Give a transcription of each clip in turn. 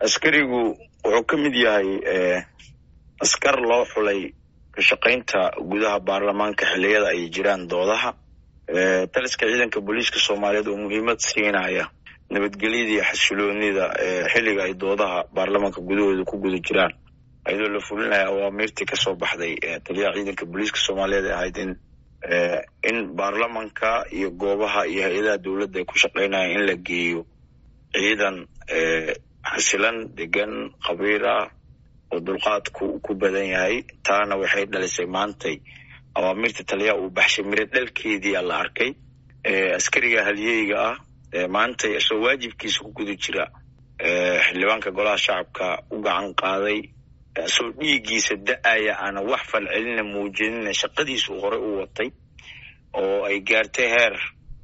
askarigu wuxuu ka mid yahay askar loo xulay ka shaqaynta gudaha baarlamaanka xilliyada ay jiraan doodaha taliska ciidanka booliiska soomaaliyeed oo muhiimad siinaya nabadgelyada iyo xasiloonida xilliga ay doodaha baarlamaanka gudahooda ku guda jiraan ayadoo la fulinaya awaamiirtii kasoo baxday taliyaha ciidanka booliiska soomaaliyeed ee ahayd in in baarlamanka iyo goobaha iyo hay-adaha dowladda ay ku shaqaynayaan in la geeyo ciidan xasilan degan khabiir ah oo dulqaadku ku badan yahay taana waxay dhalisay maantay awaamirta taliyaha uu baxshay miro dhalkeedii la arkay askariga halyeyga ah maantay isoo waajibkiisa ku guda jira xildhibaanka golaha shacabka u gacan qaaday isoo dhiiggiisa da-aya aana wax falcelina muujinina shaqadiisa uu horey u watay oo ay gaartay heer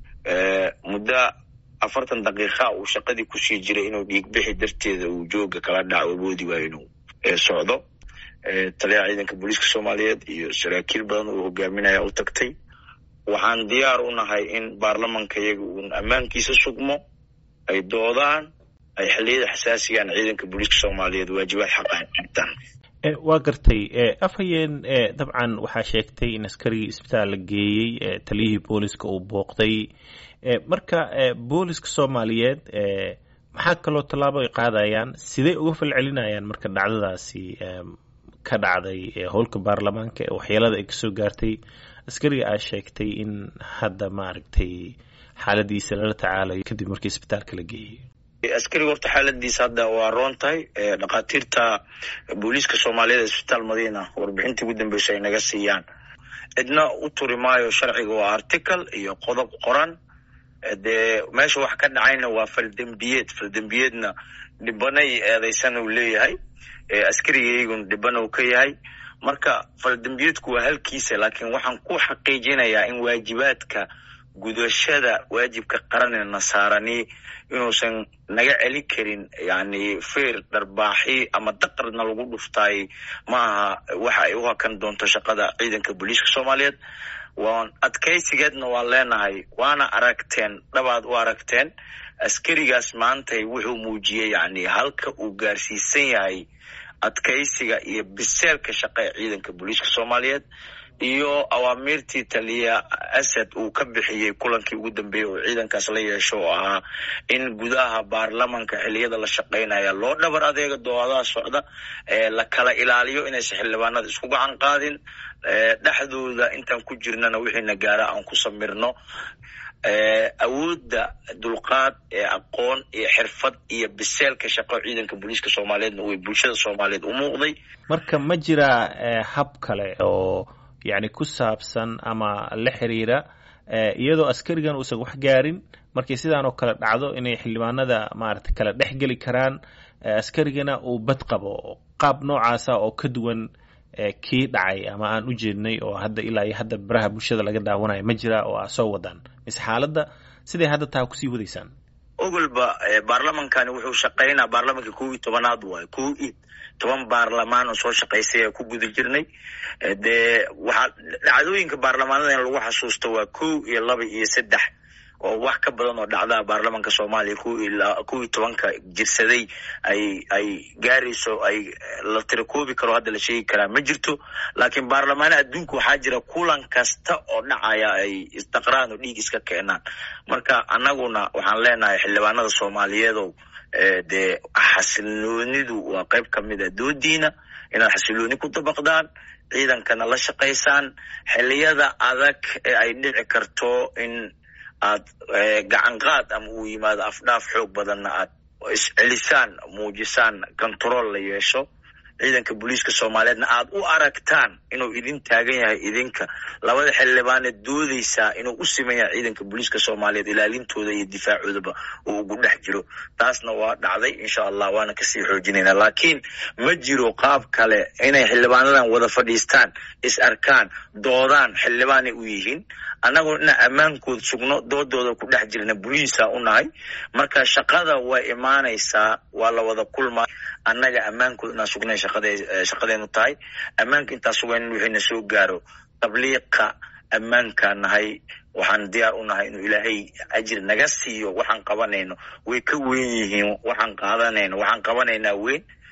muddo afartan daqiiqa uu shaqadii kusii jiray inuu dhiigbixi darteeda uu jooga kala dhaco awoodi waayo inuu socdo taliyaha ciidanka booliiska soomaaliyeed iyo saraakiil badan uu hogaaminaya u tagtay waxaan diyaar u nahay in baarlamanka iyaga uun ammaankiisa sugmo ay doodaan ay xilliyada xasaasigaan ciidanka booliiska soomaaliyeed waajibaad xaqa qabtaan waa gartay afhayeen dabcan waxaa sheegtay in askarigii isbitaal la geeyey taliyihii booliska uu booqday marka booliska soomaaliyeed maxaa kaloo tallaabo ay qaadayaan sidey uga falcelinayaan marka dhacdadaasi ka dhacday howlka baarlamaanka ee waxyeelada ay kasoo gaartay askariga aa sheegtay in hadda maaragtay xaaladiisa lala tacaalayo kadib markii isbitaalka la geeyey askariga horta xaaladiisa hadda waa roon tahay dhakhaatiirta booliiska soomaaliyeed isbitaal madiina warbixintii ugu dambeysa ay naga siiyaan cidna u turi maayo sharciga waa article iyo qodob qoran dee meesha wax ka dhacayna waa faldembiyeed faldembiyeedna dhibanay eedeysan uu leeyahay askarigaygun dhiban uu ka yahay marka faldembiyeedku waa halkiisa laakiin waxaan ku xaqiijinayaa in waajibaadka gudashada waajibka qaranee nasaarani inuusan naga celin karin yani feer dharbaaxi ama daqarna lagu dhuftaay maaha waxa ay u hakan doonto shaqada ciidanka booliiska soomaaliyeed waan adkaysigeedna waan leenahay waana aragteen dhabaad u aragteen askarigaas maantay wuxuu muujiyey yani halka uu gaarsiisan yahay adkaysiga iyo biseelka shaqa ee ciidanka booliiska soomaaliyeed iyo awaamiirtii taliya asad uu ka bixiyey kulankii ugu dambeeyey oo ciidankaas la yeesho oo ahaa in gudaha baarlamanka xiliyada la shaqaynaya loo dhabar adeega doodaha socda la kala ilaaliyo inaysan xildhibaanada isku gacan qaadin dhexdooda intaan ku jirnana wixiina gaara aan ku samirno awoodda dulqaad ee aqoon iyo xirfad iyo biseelka shaqo ciidanka booliiska soomaaliyeedna way bulshada soomaaliyeed u muuqday marka ma jiraa hab kale oo yacni ku saabsan ama la xiriira iyadoo askarigan uusan wax gaarin markii sidaan oo kale dhacdo inay xildhibaanada maaragtay kala dhex geli karaan askarigana uu bad qabo qaab noocaasa oo ka duwan kii dhacay ama aan u jeednay oo hadda ilaa iyo hadda baraha bulshada laga daawanayo ma jira oo aa soo wadaan mise xaaladda siday hadda taa kusii wadaysaan ogolba baarlamankani wuxuu shaqaynaa baarlamanka kow iyo tobanaad waayo kow iyo toban baarlamaan oo soo shaqaysay ee ku guda jirnay dee waxaa dhacdooyinka baarlamaanada in lagu xasuusto waa kow iyo laba iyo saddex oo wax ka badan oo dhacdaa baarlamanka soomaaliya kow iyo tobanka jirsaday ay ay gaarayso ay la tirakoobi karo hadda la sheegi karaa ma jirto laakiin baarlamaana adduunka waxaa jira kulan kasta oo dhacaya ay isdaqraan oo dhiig iska keenaan marka annaguna waxaan leenahay xildhibaanada soomaaliyeedow dee xasiloonidu waa qayb ka mid a doodiina inaad xasilooni ku dabaqdaan ciidankana la shaqaysaan xiliyada adag ee ay dhici karto in aad gacan qaad ama uu yimaado afdhaaf xoog badanna aad iscelisaan muujisaan control la yeesho ciidanka booliiska soomaaliyeedna aad u aragtaan inuu idin taagan yahay idinka labada xildhibaaneed doodeysaa inuu u siman yahay ciidanka booliiska soomaaliyeed ilaalintooda iyo difaacoodaba uu ugu dhex jiro taasna waa dhacday insha allah waana kasii xoojinayna laakiin ma jiro qaab kale inay xildhibaanadan wada fadhiistaan is arkaan doodaan xildhibaanay u yihiin annagu ina ammaankooda sugno doodooda ku dhex jirna boliisa u nahay marka shaqada way imaanaysaa waa la wada kulmaa annaga ammaankooda inaan sugnay shaqadeenu tahay ammaanka intaa sugayn wixiina soo gaaro tabliiqa ammaankaa nahay waxaan diyaar u nahay inuu ilaahay ajir naga siiyo waxaan qabanayno way ka weyn yihiin waxaan qaadanayno waxaan qabanaynaa weyn